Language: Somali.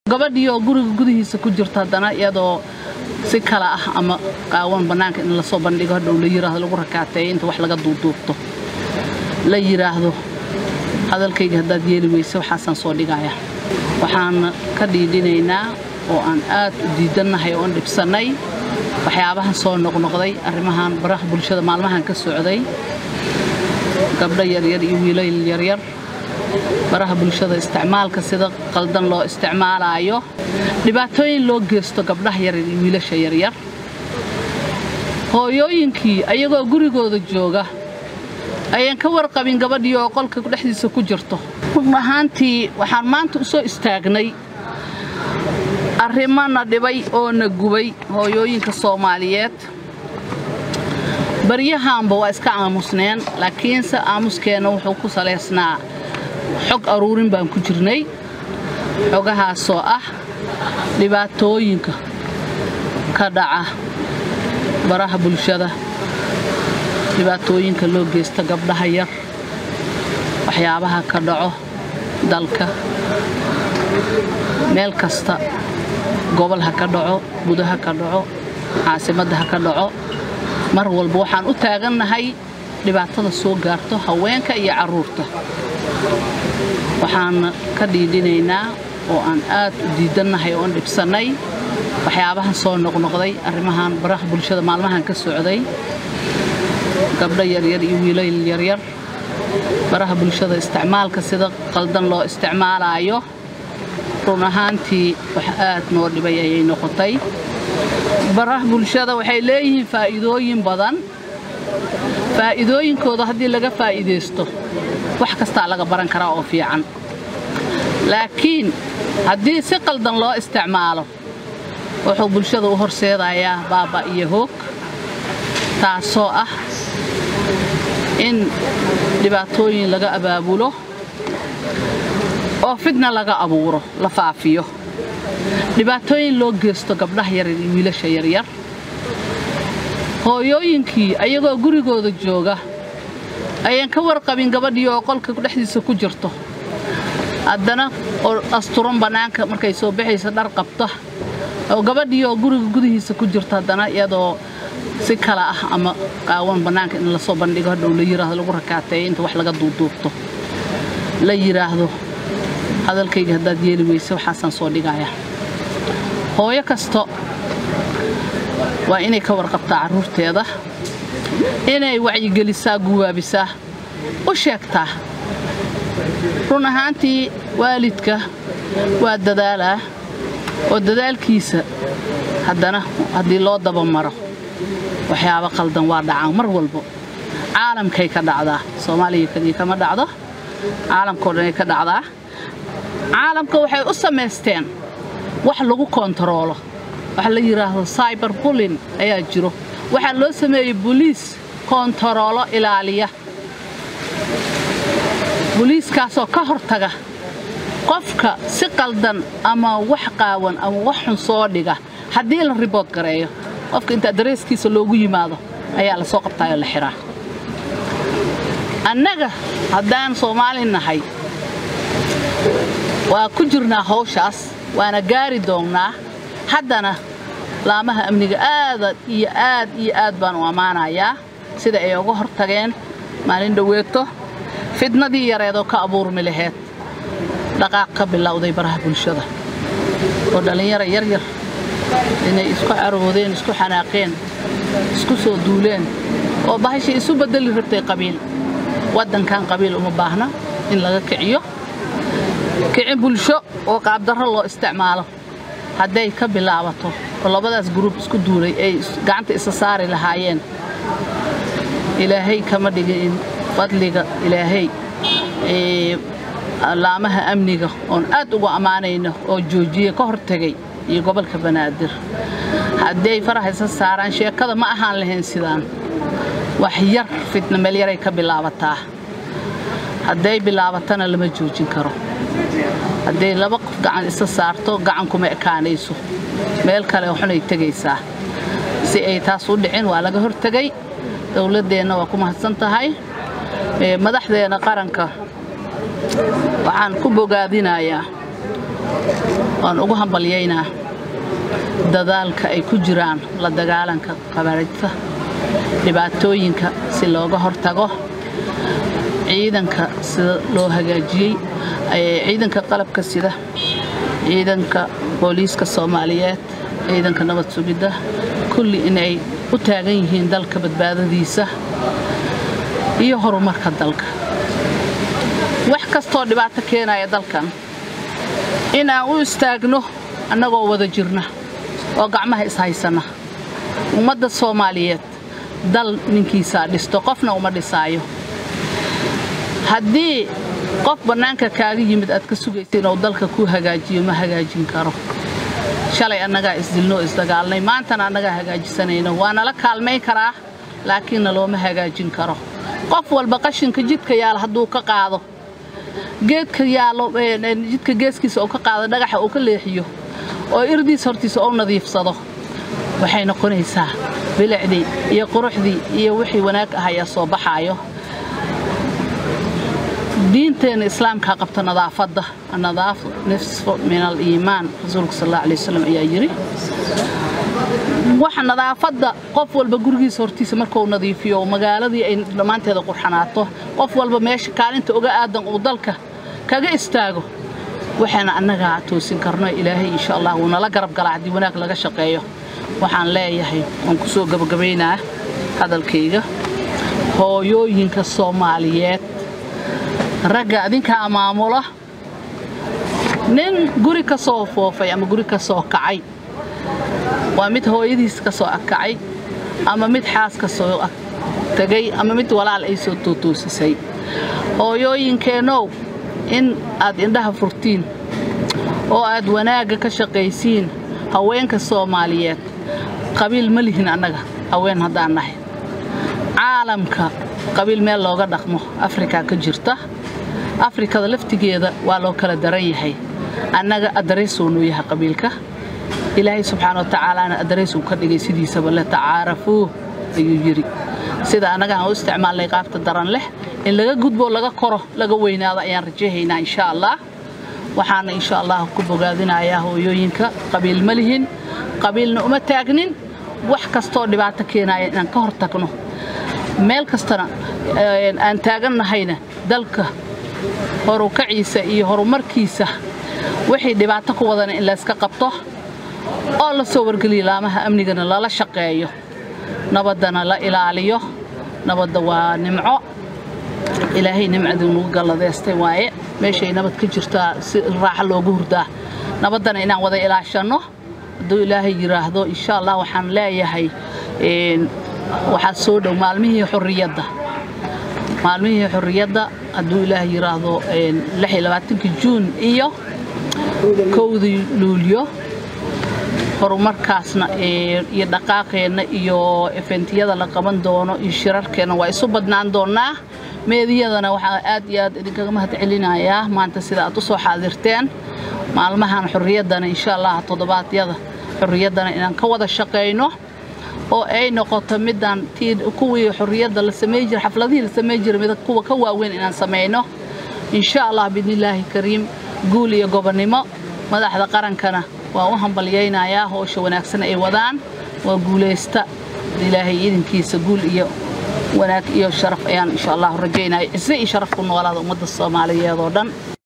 gabadhii oo guriga gudihiisa ku jirta haddana iyadoo si kale ah ama qaawan bannaanka in lasoo bandhigo hadhow la yiraahdo lagu rakaateeyo inta wax laga duuduubto la yidhaahdo hadalkayga haddaad yeeli weyse waxaasaan soo dhigaya waxaan ka dhiidhinaynaa oo aan aad u diidannahay oon dhibsannay waxyaabahan soo noqnoqday arrimahan baraha bulshada maalmahan ka socday gabdho yaryar iyo wiilal yaryar baraha bulshada isticmaalka sida qaldan loo isticmaalaayo dhibaatooyin loo geysto gabdhaha yaryar iyo wiilasha yaryar hooyooyinkii ayagoo gurigooda jooga ayaan ka warqabin gabadhii oo qolka dhexdiisa ku jirto run ahaantii waxaan maanta u soo istaagnay arrimana dhibay oo na gubay hooyooyinka soomaaliyeed baryahaanba waa iska aamusneen laakiinse aamuskeenna wuxuu ku salaysnaa xog aruurin baan ku jirnay xogahaasoo ah dhibaatooyinka ka dhaca baraha bulshada dhibaatooyinka loo geysta gabdhaha yar waxyaabaha ka dhaco dalka meel kasta gobol ha ka dhaco gudaha ka dhaco caasimadda ha ka dhaco mar walba waxaan u taagannahay dhibaatada soo gaarto haweenka iyo carruurta waxaan ka dhiidhinaynaa oo aan aad u diidannahay oon dhibsannay waxyaabahan soo noqnoqday arrimahan baraha bulshada maalmahan ka socday gabdho yaryar iyo wiilal yaryar baraha bulshada isticmaalka sida qaldan loo isticmaalaayo run ahaantii wax aad noo dhibay ayay noqotay baraha bulshada waxay leeyihiin faa'iidooyin badan faa'iidooyinkooda haddii laga faa'iidaysto wax kastaa laga baran karaa oo fiican laakiin haddii si qaldan loo isticmaalo wuxuu bulshada u horseedayaa baaba iyo hoog taasoo ah in dhibaatooyin laga abaabulo oo fidna laga abuuro la faafiyo dhibaatooyin loo geysto gabdhaha yaryar iyo wiilasha yaryar hooyooyinkii ayagoo gurigooda jooga ayaan ka warqabin gabadhii oo qolka dhexdiisa ku jirto haddana oo asturan bannaanka markay soo baxaysa dhar qabta oo gabadhii oo guriga gudihiisa ku jirto haddana iyadoo si kale ah ama qaawan bannaanka in lasoo bandhigo hadhow la yiraahdo lagu rakaateeyo inta wax laga duuduubto la yidhaahdo hadalkayga haddaad yeeli weyse waxaasaan soo dhigaya hooyo kasto waa inay ka warqabtaa carruurteeda inay wacyigelisaa guwaabisaa u sheegtaa run ahaantii waalidka waa dadaalaa oo dadaalkiisa haddana haddii loo dabamaro waxyaabo qaldan waa dhacaan mar walbo caalamkay ka dhacdaa soomaaliya kadii kama dhacdo caalamkao dhanay ka dhacdaa caalamka waxay u samaysteen wax lagu koontaroolo waxa la yidhaahdo cyber bullin ayaa jiro waxaa loo sameeyey boliis koontaroolo ilaaliya boliiskaasoo ka hortaga qofka si qaldan ama wax qaawan ama wax xun soo dhiga haddii la ribood gareeyo qofka inta dareeskiisa loogu yimaado ayaa la soo qabtaayoo la xiraa annaga haddaan soomaali nahay waa ku jirnaa hawshaas waana gaari doonnaa haddana laamaha amniga aada iyo aad iyo aad baan u ammaanayaa sida ay uga hortageen maalin dhoweeto fidnadii yareedoo ka abuurmi laheyd dhaqaaq ka bilowday baraha bulshada oo dhallinyaro yaryar inay isku caroodeen isku xanaaqeen isku soo duuleen oo bahashay isu beddeli rabtay qabiil waddankan qabiil uma baahna in laga kiciyo kici bulsho oo qaabdarro loo isticmaalo hadday ka bilaabato oo labadaas gruub isku duulay ay gacanta isa saari lahaayeen ilaahay kama dhigin in fadliga ilaahay laamaha amniga oon aad ugu ammaanayno oo joojiye ka hortegay iyo gobolka banaadir hadday faraha isa saaraan sheekada ma ahaan lahayn sidaan wax yar fitna meel yaray ka bilaabataa hadday bilaabatana lama joojin karo hadday laba qof gacan isa saarto gacan kuma ekaanayso meel kale xunay tegaysaa si ay taas u dhicin waa laga hortegay dowladdeenna waa ku mahadsan tahay madaxdeena qaranka waxaan ku bogaadinayaa waan ugu hambalyaynaa dadaalka ay ku jiraan la dagaalanka qabarijta dhibaatooyinka si looga hortago ciidanka sida loo hagaajiyey ciidanka qalabka sida ciidanka booliiska soomaaliyeed ciidanka nabad sugidda kulli inay u taagan yihiin dalka badbaadadiisa iyo horumarka dalka wax kastoo dhibaato keenaya dalkan inaan u istaagno annagoo wada jirna oo gacmaha ishaysanna ummadda soomaaliyeed dal ninkiisaa dhisto qofna uma dhisaayo haddii qof bannaanka kaaga yimid aad ka sugaysa inuu dalka kuu hagaajiyo ma hagaajin karo shalay annagaa isdilnoo isdagaalnay maantana annagaa hagaajisanayno waa nala kaalmayn karaa laakiinna looma hagaajin karo qof walba qashinka jidka yaala hadduu ka qaado geedka yaalo jidka geeskiisa uu ka qaado dhagaxa uu ka leexiyo oo irdiis hortiisa uu nadiifsado waxay noqonaysaa bilicdii iyo quruxdii iyo wixii wanaag ah ayaa soo baxaayo diinteenna islaamkaa qabta nadaafadda annadaafu nisfu min aliimaan rasuulka sal alla alay wasalam ayaa yidhi waxa nadaafadda qof walba gurigiisa hortiisa markuu nadiifiyo magaaladii ay dhammaanteeda qurxanaato qof walba meesha kaalinta uga aadan uu dalka kaga istaago waxaana annagaa toosin karno ilaahay insha allah wuu nala garab galaa haddii wanaag laga shaqeeyo waxaan leeyahay waan ku soo gabagabaynaa hadalkayga hooyooyinka soomaaliyeed ragga adinkaa maamula nin guri ka soo foofay ama guri ka soo kacay waa mid hooyadiis ka soo kacay ama mid xaas ka soo tegay ama mid walaal ay soo tootoosisay hooyooyinkeennow in aad indhaha furtiin oo aad wanaagga ka shaqaysiin haweenka soomaaliyeed qabiil ma lihin annaga haween haddaan nahay caalamka qabiil meel looga dhaqmo afrika ka jirta afrikada laftigeeda waa loo kala daran yahay annaga addareysuu nuu yahay qabiilka ilaahay subxaana watacaalaana addareysuu ka dhigay sidiisaba le tacaarafuu ayuu yidhi sida annaga aan u isticmaalnay qaabta daran leh in laga gudbo laga koro laga weynaado ayaan rajahaynaa insha allah waxaana insha allah ku bogaadinayaa hooyooyinka qabiil ma lihin qabiilna uma taagnin wax kastoo dhibaato keenaya inaan ka hor tagno meel kastana aan taagannahayna dalka horukaciisa iyo horumarkiisa wixii dhibaato ku wadana in layska qabto oo la soo wargeliyo laamaha amnigana lala shaqeeyo nabaddana la ilaaliyo nabadda waa nimco ilaahay nimcaduu nagu galladeystay waaye meeshay nabad ka jirtaa si raaxo loogu hurdaa nabaddana inaan wada ilaashanno hadduu ilaahay yidhaahdo insha allah waxaan leeyahay waxaa soo dhow maalmihii xurriyadda maalmihii xurriyadda hadduu ilaahay yidhaahdo juun iyo kowdii luulyo horumarkaasna iyo dhaqaaqeenna iyo efentiyada la qaban doono iyo shirarkeenna waa isu badnaan doonnaa meediyadana waxaa aad iyo aad idinkaga mahad celinayaa maanta sida aad u soo xaadirteen maalmahan xurriyaddana insha allah toddobaadyada xurriyaddana inaan ka wada shaqayno oo ay noqoto midaan kuwii xurriyadda la samey jira xafladihii la samey jira mid kuwa ka waaweyn inaan samayno insha allah biidnillaahi kariim guul iyo gobonnimo madaxda qarankana waan u hambalyaynayaa howsha wanaagsan ay wadaan waa guulaysta ilaahay idinkiisa guul iyo wanaag iyo sharaf ayaan insha allah rajaynaya cise iyo sharaf ku noolaada ummadda soomaaliyeed oo dhan